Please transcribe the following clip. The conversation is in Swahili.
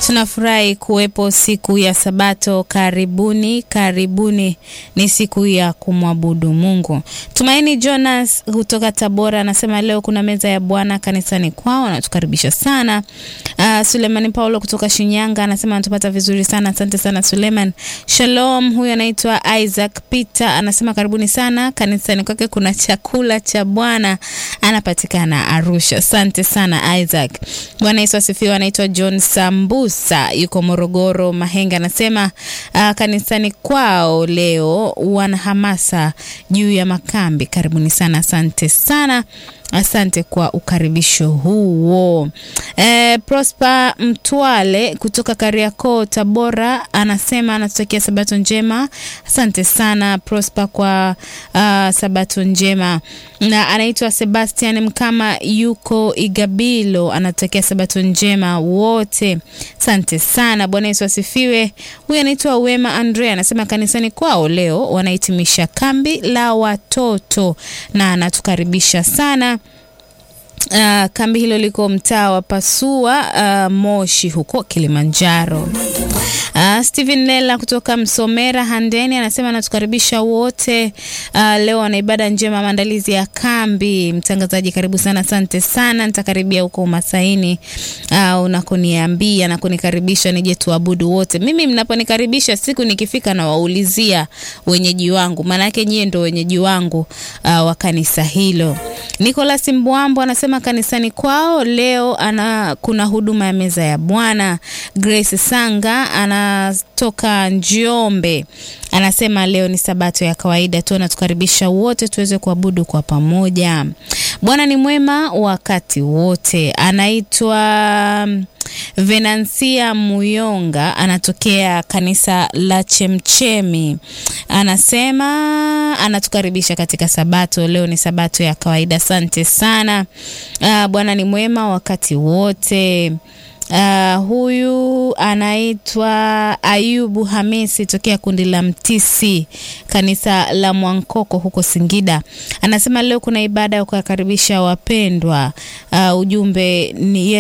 Tunafurahi kuwepo siku ya Sabato. Karibuni, karibuni, ni siku ya kumwabudu Mungu. Tumaini Jonas kutoka Tabora anasema leo kuna meza ya Bwana kanisani kwao, anatukaribisha sana. Uh, Sulemani Paulo kutoka Shinyanga anasema anatupata vizuri sana, asante sana Suleman. Shalom, huyu anaitwa Isaac Peter anasema karibuni sana kanisani kwake, kuna chakula cha Bwana, anapatikana Arusha. Asante sana Isaac. Bwana Yesu asifiwe. Anaitwa John Sambusa yuko Morogoro Mahenge, anasema uh, kanisani kwao leo wana hamasa juu ya makambi. Karibuni sana, asante sana. Asante kwa ukaribisho huo. E, Prosper Mtwale kutoka Kariakoo Tabora anasema anatutakia sabato njema. Asante sana Prosper kwa uh, sabato njema. Na anaitwa Sebastian Mkama yuko Igabilo anatutakia sabato njema wote. Asante sana. Bwana Yesu asifiwe. Huyu anaitwa Wema Andrea anasema kanisani kwao leo wanahitimisha kambi la watoto na anatukaribisha sana. Uh, kambi hilo liko mtaa wa Pasua uh, Moshi huko Kilimanjaro. Uh, Steven Lela kutoka Msomera Handeni anasema anatukaribisha wote uh, leo ana ibada njema, maandalizi ya kambi. Mtangazaji karibu sana, asante sana. Nitakaribia huko Masaini uh, unakoniambia na kunikaribisha nije tuabudu wote. Mimi mnaponikaribisha siku nikifika na waulizia wenyeji wangu, maana yake nyie ndo wenyeji wangu uh, wa kanisa hilo. Nicholas Mbwambo anasema kanisani kwao leo ana kuna huduma ya meza ya Bwana. Grace Sanga anatoka Njombe anasema leo ni sabato ya kawaida tu, anatukaribisha wote tuweze kuabudu kwa pamoja. Bwana ni mwema wakati wote. Anaitwa Venansia Muyonga anatokea kanisa la Chemchemi, anasema anatukaribisha katika sabato. Leo ni sabato ya kawaida. Asante sana. Uh, Bwana ni mwema wakati wote. Uh, huyu anaitwa Ayubu Hamisi tokea kundi la Mtisi kanisa la Mwankoko huko Singida, anasema leo kuna ibada ya kuwakaribisha wapendwa. Uh, ujumbe ni